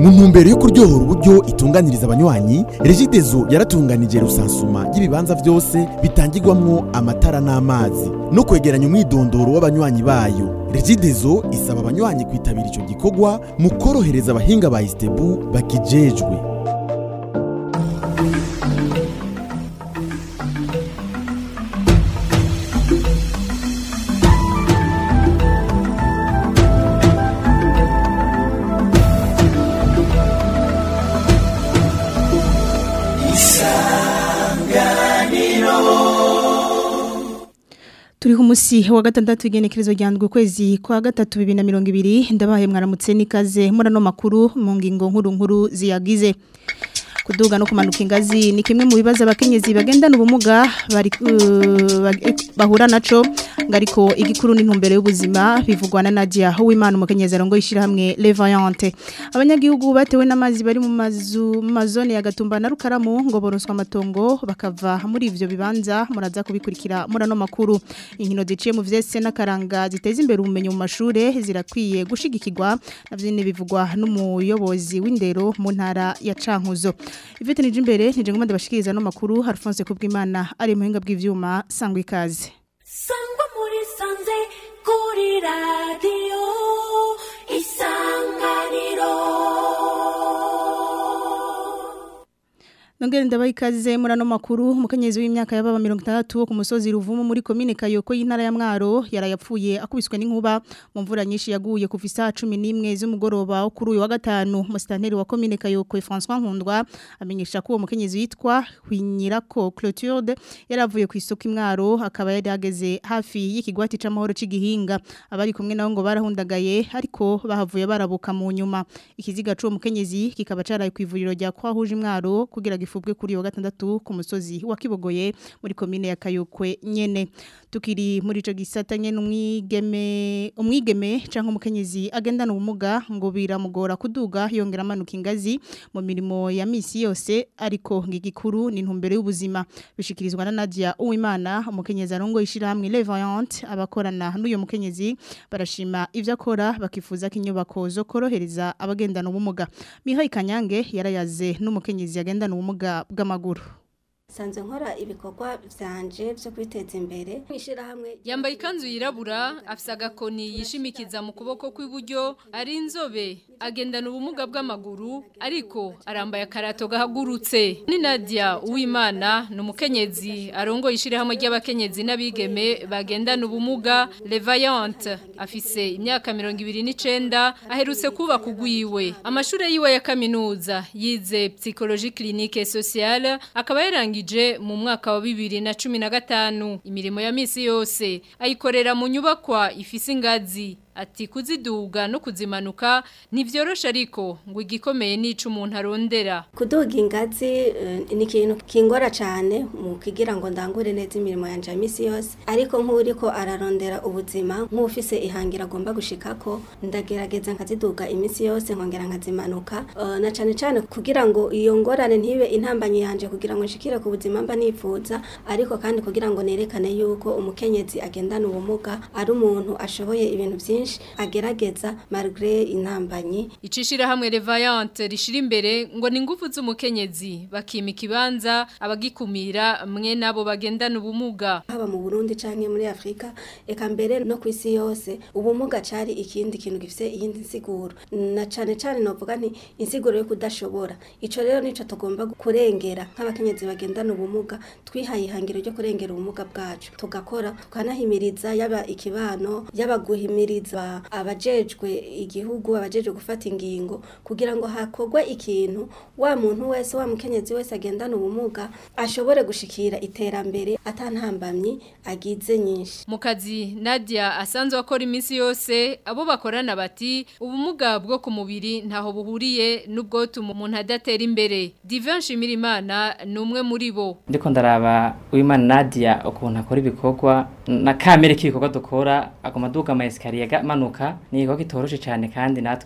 mu ntumbero yo kuryohora uburyo itunganiriza abanywanyi regidezo yaratunganije rusansuma y'ibibanza byose bitangirwamwo amatara n'amazi no kwegeranya umwidondoro w'abanywanyi bayo regidezo isaba abanywanyi kwitabira ico gikorwa mu korohereza abahinga ba istebu bakijejwe turiho umusi wa gatandatu igenekerezo ryandwe ukwezi kwa gatatu bibiri na mirongo ibiri ndabaye mwaramutse n'ikaze muri ano makuru mu ngingo nkuru nkuru ziyagize kuduga no kumanuka ingazi ni kimwe mu bibazo abakenyezi bagendana ubumuga bari uh, bahura naco ngariko igikuru n'intumbero y'ubuzima bivugwa na Nadia Uwimana umukenyezi arongo yishira hamwe Levaillante abanyagihugu batewe n'amazi bari mu mazu mu mazone ya Gatumba na Rukaramu ngo boroswa amatongo bakava muri ivyo bibanza muraza kubikurikira muri ano makuru inkino ziciye mu vyese n'akaranga ziteza imbere ubumenyi mu mashure zirakwiye gushigikirwa navyo bivugwa n'umuyobozi w'indero mu ntara ya Cankuzo Ivete nije imbere nije ngomba ndabashikiriza no makuru Alphonse Kubwimana ari mu hinga bw'ivyuma sangwa ikaze Sangwa muri sanze kuri radio isanganiro Nongere ndabaye ikaze muri ano makuru umukenyezi w'imyaka y'ababa 60 wo ku musozi ruvumu muri commune Kayoko y'intara ya Mwaro yarayapfuye akubiswe n'inkuba mu mvura nyinshi yaguye kuva isaha 11 z'umugoroba wo kuri uyu wa gatanu musitanteri wa commune Kayoko François Nkundwa amenyesha ko uwo mukenyezi yitwa Hwinyirako Clotilde yaravuye ku isoko imwaro akaba yari ageze hafi y'ikigwati c'amahoro c'igihinga abari kumwe nawo ngo barahundagaye ariko bahavuye barabuka mu nyuma ikiziga c'uwo mukenyezi kikaba caraye ku ivuriro rya Kwahuje imwaro kugira gifubwe kuri wa gatandatu ku musozi wa Kibogoye muri komine ya Kayokwe nyene tukiri muri ico gisata nyene umwigeme umwigeme canke umukenyezi agendana ubumuga ngo biramugora kuduga yongera amanuka ingazi mu mirimo ya misi yose ariko ngigikuru ni ntumbero y'ubuzima bishikirizwa na Nadia Uwimana umukenyezi arongo ishira hamwe Levaillante abakorana n'uyo mukenyezi barashima ivyo akora bakifuza ko inyubako zo korohereza abagendana ubumuga Mihai Kanyange yarayaze n'umukenyezi agendana ubumuga bw'amaguru sanze nkora ibikorwa vyanje vyo kwiteza imbere mwishirahamwe yambaye ikanzu yirabura afise agakoni yishimikiza mu kuboko kw'iburyo ari inzobe agendana ubumuga bw'amaguru ariko arambaye akarato gahagurutse ni Nadia Uwimana ni umukenyezi arongo ishirahamwe ry'abakenyezi n'abigeme bagendana ubumuga Levaillante afise imyaka 29 aherutse kuba kugwiwe amashure yiwe ya kaminuza yize psychologie clinique et sociale akaba yarangije mu mwaka wa bibiri na cumi na gatanu imirimo ya misi yose ayikorera mu nyubakwa ifise ingazi ati kuziduga no kuzimanuka ntivyorosha ariko ngo igikomeye nico umuntu arondera kuduga ingazi uh, ni ikintu kingora cyane mu kugira ngo ndangure neza imirimo yanje ya misi yose ariko nk'uriko ararondera ubuzima nk'ufise ihangira agomba gushikako ndagerageza nkaziduga imisi yose nkongera nkazimanuka uh, na cane cane kugira ngo iyo ngorane ntibe intambanye yanje kugira ngo nshikire ku buzima mba nifuza ariko kandi kugira ngo nerekane yuko umukenyezi agendana ubumuga ari umuntu ashoboye ibintu byinshi agerageza malgré intambanyi icishira hamwe Levaillante rishira imbere ngo ni ngufu z'umukenyezi bakima ikibanza abagikumira mwe nabo bagendana ubumuga haba mu Burundi canke muri Afrika eka mbere no kwisi yose ubumuga cari ikindi kintu gifise iyindi nsiguro na cane cane novuga nti insiguro yo kudashobora ico rero nico tugomba kurengera nk'abakenyezi bagendana ubumuga twihaye ihangiro ryo kurengera ubumuga bwacu tugakora tukanahimiriza yaba ikibano yaba guhimiriza abajejwe igihugu abajejwe gufata ingingo kugira ngo hakorwe ikintu wa muntu wese wa mukenyezi wese agendana ubumuga ashobore gushikira iterambere atantambamye agize nyinshi mu kazi Nadia asanzwe akora iminsi yose abo bakorana bati ubumuga bwo ku mubiri ntaho buhuriye n'ubwo tuma umuntu adatera imbere Divin Shimirimana ni umwe muri bo ndiko ndaraba Uwimana Nadia ukuntu akora ibikorwa na kamere k'ibikorwa dukora agoma duga ama escalier manuka ni igikorwa kitoroshe cyane kandi natwe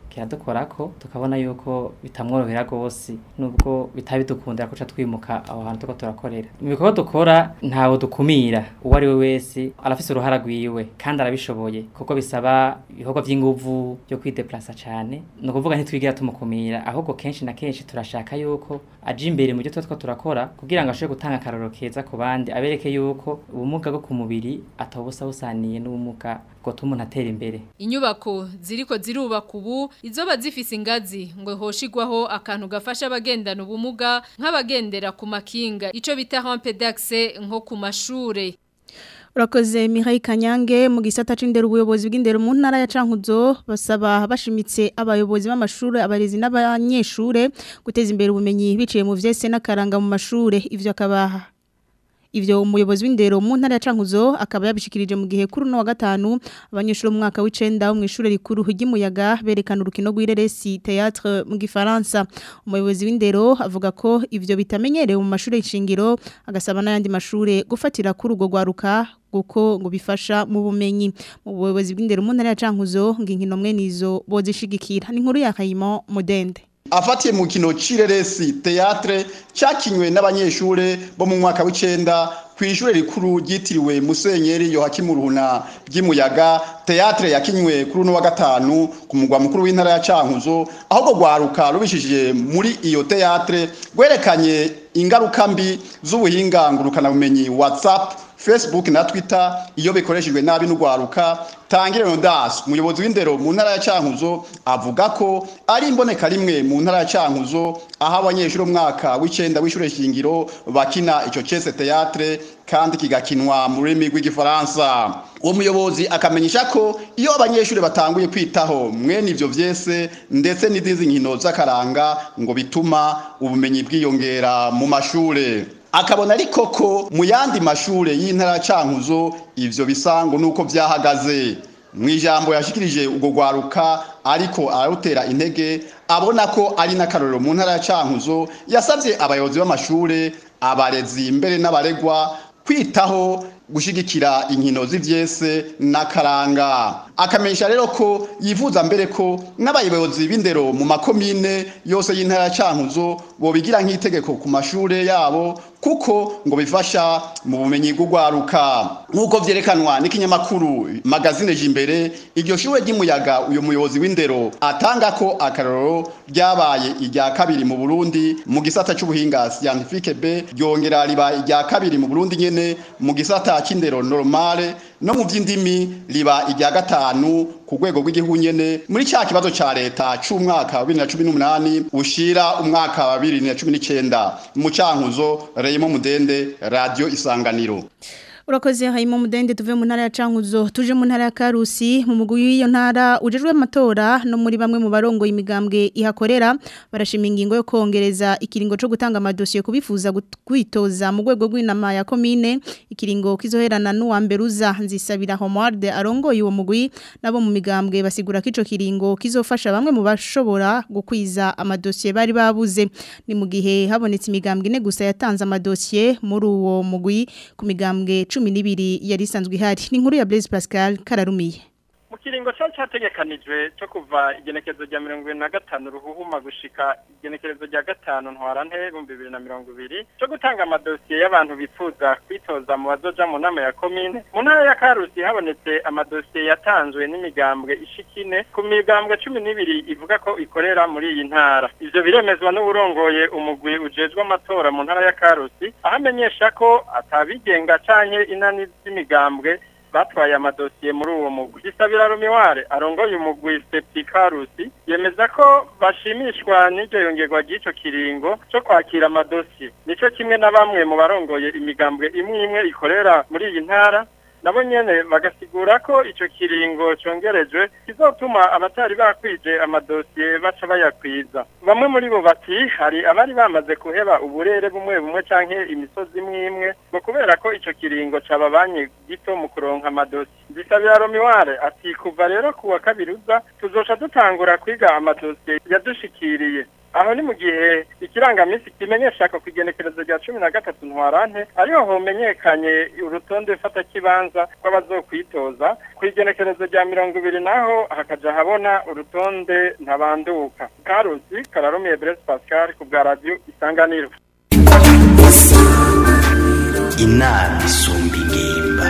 kiradukorako tukabona yuko bitamworohera rwose nubwo bitabidukundira ko twimuka aho hantu tuko turakorera mu bikorwa dukora ntawe dukumira uwo ari we wese arafise uruhara rwiwe kandi arabishoboye kuko bisaba ibikorwa by'inguvu byo kwideplasa cyane ni ukuvuga ntitwigira tumukumira ahubwo kenshi na kenshi turashaka yuko aje imbere mu byo tuba turakora kugira ngo ashobore gutanga akaroro keza ku bandi abereke yuko ubumuga bwo ku mubiri atabusa busaniye n'ubumuga bwotuma umuntu atera imbere Inyubako ziriko zirubaka ubu izoba zifise ingazi ngo hoshigwaho akantu gafasha abagendana ubumuga nk'abagendera ku makinga ico bita rampe d'accès nko ku mashure Urakoze Mihai Kanyange mu gisata c'indero ubuyobozi bw'indero mu ntara ya Cankuzo basaba bashimitse abayobozi b'amashure abarezi n'abanyeshure guteza imbere ubumenyi biciye mu vyese n'akaranga mu mashure ivyo akaba Ivyo umuyobozi w'indero mu ntara ya Cankuzo akaba yabishikirije mu gihe kuri no wa gatanu abanyeshuri mu mwaka w'icenda mu ishure rikuru ry'umuyaga berekana urukino rw'ireresi théâtre mu gifaransa umuyobozi w'indero avuga ko ivyo bitamenyerewe mu mashure y'ishingiro agasaba n'ayandi mashure gufatira kuri urwo rwaruka kuko ngo bifasha mu bumenyi mu buyobozi bw'indero mu ntara ya Cankuzo ngo inkino mwe nizo bozishigikira ni inkuru ya Kayimo Mudende afatiye mu kino cireresi teatre cyakinywe n'abanyeshure bo mu mwaka w'icenda ku ishure rikuru ryitiriwe Musenyeri Yohakimu Ruhuna ry'Imuyaga teatre yakinywe kuri uno wa gatanu ku mugwa mukuru w'intara ya Cankuzo ahubwo gwaruka rubishije muri iyo teatre gwerekanye ingaruka mbi z'ubuhinga ngurukana bumenyi WhatsApp Facebook na Twitter iyo bikoreshejwe nabi n'ugwaruka Tangire Rondas umuyobozi w'indero mu ntara ya Cankuzo avuga ko ari imboneka rimwe mu ntara ya Cankuzo aho abanyeshuri umwaka w'icenda w'ishure shingiro bakina ico cese teatre kandi kigakinwa mu rurimi rw'igifaransa uwo muyobozi akamenyesha ko iyo abanyeshuri batanguye kwitaho mwene ivyo vyese ndetse n'izindi nkino z'akaranga ngo bituma ubumenyi bwiyongera mu mashure akabona ariko ko mu yandi mashure y'intara cankuzo ivyo bisango nuko vyahagaze mu ijambo yashikirije ubwo gwaruka ariko ararutera intege abona ko ari n'akarorero mu ntara ya cankuzo yasavye abayobozi b'amashure abarezi mbere n'abaregwa kwitaho gushigikira inkino z'ivyese n'akaranga akamenyesha rero ko yifuza mbere ko n'abayobozi b'indero mu makomine yose y'intara ya Cankuzo bobigira nk'itegeko ku mashure yabo kuko ngo bifasha mu bumenyi bw'ugwaruka nk'uko vyerekanwa n'ikinyamakuru magazine jimbere iryo shure ry'umuyaga uyo muyobozi w'indero atanga ko akarorero ryabaye irya kabiri mu Burundi mu gisata c'ubuhinga scientifique B ryongera riba irya kabiri mu Burundi nyene mu gisata c'indero normale no mu vy'indimi riba irya gatanu ku rwego rw'igihugu nyene muri cya kibazo ca leta c'umwaka wa 2018 ushira umwaka wa 2019 mu cankuzo Reyimo Mudende Radio Isanganiro Urakoze hayimo mudende tuve mu ntara ya Cankuzo tuje mu ntara ya Karusi mu mugwi w'iyo ntara ujejwe amatora no muri bamwe mu barongo imigambwe ihakorera barashima ingingo yo kongereza ikiringo cyo gutanga amadosiye kubifuza kwitoza mu rwego rw'inama ya commune ikiringo kizoherana n'uwa mberuza nzisabira Homarde arongoye uwo mugwi nabo mu migambwe basigura ko ico kiringo kizofasha bamwe mu bashobora gukwiza amadosiye bari babuze ni mu gihe habonetse imigambwe ine gusa yatanze amadosiye muri uwo mugwi ku migambwe cumi n'ibiri yari isanzwe ihari ni inkuru ya Blaise Pascal kararumiye mu kiringo cyari cyategekanijwe cyo kuva igenekerezo rya mirongo ibiri na gatanu ruhuhuma gushika igenekerezo rya gatanu ntwarante ibihumbi bibiri na mirongo ibiri cyo gutanga amadosiye y'abantu bifuza kwitoza mu bazoja mu nama ya komine mu ntara ya karusi habonetse amadosiye yatanzwe n'imigambwe ishikine ku migambwe cumi n'ibiri ivuga ko ikorera muri iyi ntara ivyo biremezwa n'uburongoye umugwi ujejwe amatora mu ntara ya karusi aho amenyesha ko atabigenga canke inani z'imigambwe batwaye amadosiye muri uwo mugwi gisabira rumiware arongoye umugwi septikarusi yemeza ko bashimishwa n'iryo yongerwa ry'ico kiringo cyo kwakira amadosiye nico kimwe na bamwe mu barongoye imigambwe imwe imwe ikorera muri iyi ntara nabo nyene bagasigura ko ico kiringo congerejwe kizotuma abatari bakwije amadosiye baca bayakwiza bamwe muri bo bati hari abari bamaze kuheba uburere bumwe bumwe canke imisozi imwe imwe ngo kubera ko ico kiringo cababanye gito mu kuronka amadosiye bisabira romiware ati kuva rero kuwa kabiri uza tuzoca dutangura kwiga amadosiye yadushikiriye aho ni mu gihe ikirangamisi kimenyesha ko kwigenekerezo rya cumi na gatatu ntwarante ariho homenyekanye urutonde fata kibanza rw'abazokwitoza ku igenekerezo rya mirongo ibiri naho hakaja habona urutonde ntabanduka karusi kararumiye Blaise Pascal ku bwa radio isanganiro inama isumba ingimba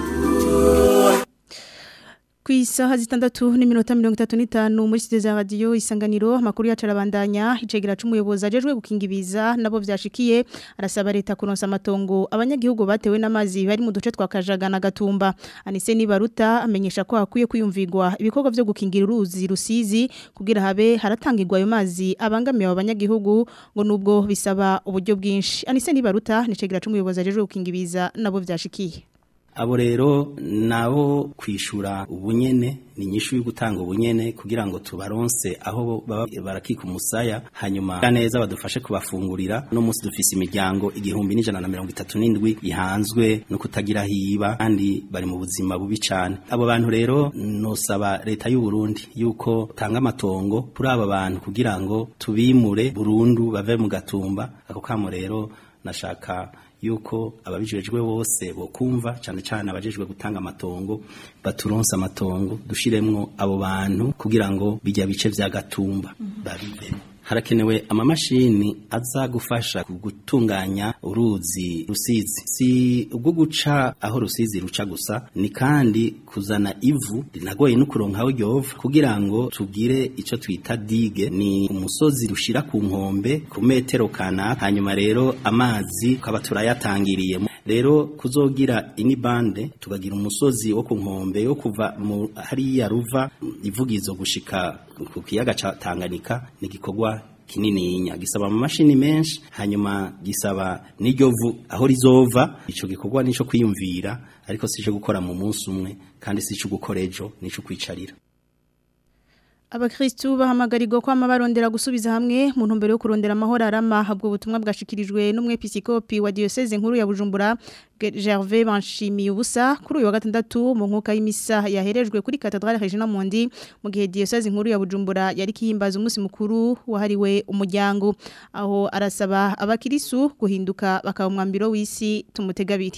Ku isaha zitandatu n'iminota mirongo itatu n'itanu muri studio za radio isanganiro amakuru yacu arabandanya icegera c'umuyobozi ajejwe gukinga ibiza nabo vyashikiye arasaba leta kuronsa amatongo abanyagihugu batewe n'amazi bari mu duce twa Kajaga na Gatumba Anise Nibaruta amenyesha ko hakwiye kwiyumvirwa ibikorwa vyo gukingira uruzi rusizi kugira habe haratangirwa ayo mazi abangamiye abanyagihugu ngo nubwo bisaba uburyo bwinshi Anise Nibaruta ni icegera c'umuyobozi ajejwe gukinga ibiza nabo vyashikiye abo rero nabo kwishura ubunyene ni nyishu yo gutanga ubunyene kugira ngo tubaronse aho baba barakika umusaya hanyuma neza badufashe kubafungurira no munsi dufise imiryango igihumbi n'ijana na mirongo itatu n'indwi ihanzwe no kutagira hiba kandi bari mu buzima bubi cane abo bantu rero nosaba leta y'u Burundi yuko tanga amatongo kuri aba bantu kugira ngo tubimure burundu bave mu gatumba ako kamo rero nashaka yuko ababijejwe bose bokumva cyane cyane abajejwe gutanga amatongo baturonsa amatongo dushiremwo abo bantu kugira ngo bijya bice vya gatumba babibe harakenewe amamashini aza gufasha gutunganya uruzi rusizi si ubwo guca aho rusizi ruca gusa ni kandi kuzana ivu rinagoye no kuronka aho ryova kugira ngo tugire ico twita dige ni umusozi rushira ku nkombe ku metero kana hanyuma rero amazi tukaba turayatangiriye rero kuzogira inibande tukagira umusozi wo ku nkombe yo kuva mu hariya ruva ivugizo gushika ku kiyaga ca Tanganyika ni gikorwa kinininya gisaba mu mashini menshi hanyuma gisaba n'iryo vu aho rizova ico gikorwa nico kwiyumvira ariko sico gukora mu munsi umwe kandi sico gukora ejo nico kwicarira Abakristu bahamagarirwa kwama barondera gusubiza hamwe mu ntumbero yo kurondera amahoro arama habwo ubutumwa bwashikirijwe n'umwepiskopi wa diocese nkuru ya Bujumbura Gervais Banshimiye ubusa kuri uyu wa gatandatu mu nkuka y'imisa yaherejwe kuri Cathedrale Regina Mundi mu gihe diocese nkuru ya Bujumbura yari kihimbaza umunsi mukuru wahariwe umuryango aho arasaba abakirisu guhinduka bakaba umwambiro w'isi tumutegabiri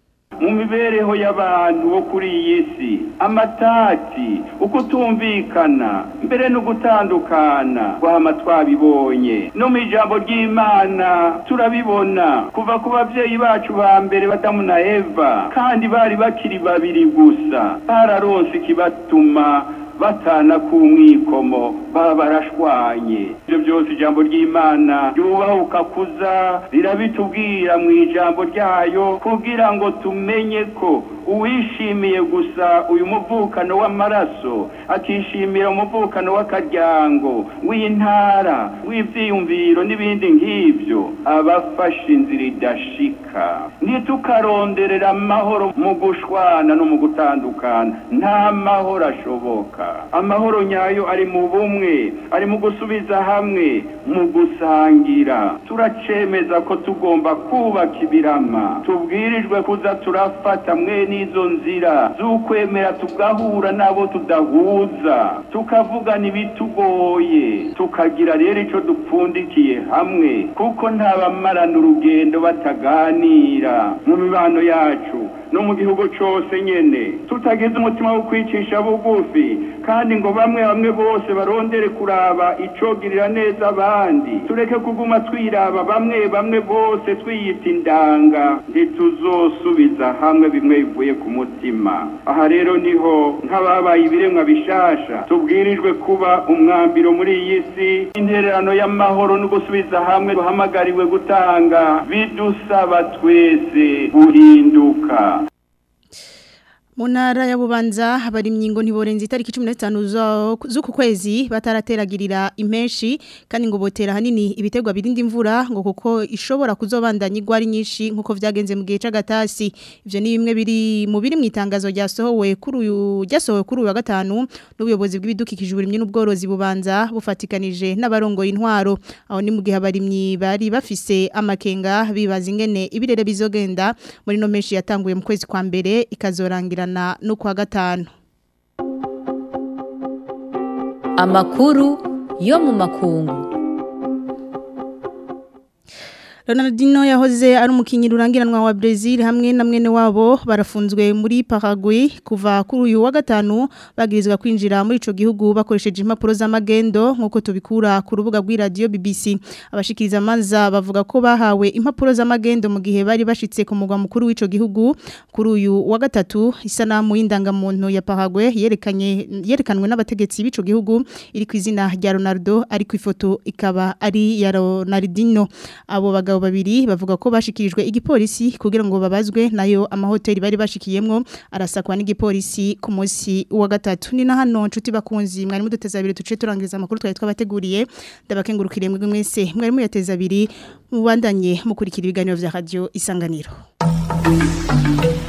mu mibereho y'abantu bo kuri iyi si amatati uko tumvikana mbere no gutandukana guhama twabibonye no mu ijambo ry'imana turabibona kuva ku babyeyi bacu ba mbere badamu na eva kandi bari bakiri babiri gusa bararonse ikibatuma batana ku mwikomo baba barashwanye ibyo byose ijambo ry'imana ryubahuka kuza rirabitubwira mu ijambo ryayo kugira ngo tumenye ko uwishimiye gusa uyu muvukano w'amaraso akishimira umuvukano w'akaryango w'intara w'ibyiyumviro n'ibindi nk'ibyo aba afashe inzira idashika ntitukaronderera amahoro mu gushwana no mu gutandukana nta mahoro ashoboka amahoro nyayo ari mu bumwe ari mu gusubiza hamwe mu gusangira turacemeza ko tugomba kubaka ibirama tubwirijwe kuza turafata mwe n'izo nzira z'ukwemera tugahura n'abo tudahuza tukavugana ibitugoye tukagira rero icyo dupfundikiye hamwe kuko ntabamarana urugendo bataganira mu mibano yacu no mu gihugu cyose nyene tutagize umutima wo kwicisha bugufi kandi ngo bamwe bamwe bose barondere kuraba icogirira neza abandi tureke kuguma twiraba bamwe bamwe bose twiyita indanga ntituzosubiza hamwe bimwe bivuye ku mutima aha rero niho nk'ababaye ibiremwa bishasha tubwirijwe kuba umwambiro muri iyi si intererano y'amahoro no gusubiza hamwe duhamagariwe gutanga bidusaba twese guhinduka mu ntara ya bubanza abarimyi ngo ntiborenze itariki cumi n'itanu z'uku kwezi batarateragirira impenshi kandi ngo botera ahanini ibiterwa birinda imvura ngo kuko ishobora kuzobandanya igwa ari nyinshi nk'uko byagenze mu gihe cy'agatasi ibyo ni bimwe biri mu biri mu itangazo ryasohowe kuri uyu ryasohowe kuri uyu wa gatanu n'ubuyobozi bw'ibidukikije uburimyi n'ubworozi bubanza bufatikanije n'abarongoye intwaro aho ni mu gihe abarimyi bari bafise amakenga bibaza ingene ibirere bizogenda muri no menshi yatanguye mu kwezi kwa mbere ikazorangira no kwa gatanu amakuru yo mu makungu Ronaldinho yahoze ari umukinyi rurangiranwa wa Brazil hamwe na mwene wabo barafunzwe muri Paraguay kuva kuri uyu wa gatanu bagirizwa kwinjira muri ico gihugu bakoresheje impapuro z'amagendo nkuko tubikura ku rubuga rw'iradio BBC abashikiriza amanza bavuga ko bahawe impapuro z'amagendo mu gihe bari bashitse ku mugwa mukuru w'ico gihugu kuri uyu wa gatatu isanamu y'indangamuntu ya Paraguay yerekanye yerekanwe n'abategetsi b'ico gihugu iri ku izina rya Ronaldo ari ku ifoto ikaba ari ya Ronaldinho abo bagabo babiri bavuga ko bashikirijwe igipolisi kugira ngo babazwe nayo amahoteli bari bashikiyemwo arasakwa n'igipolisi ku munsi wa gatatu ni na hano nshuti bakunzi mwari muduteza abiri tuce turangiriza amakuru twari twabateguriye ndabakengurukire mwebwe mwese mwari muyateza abiri mubandanye mukurikira ibiganiro vya radio isanganiro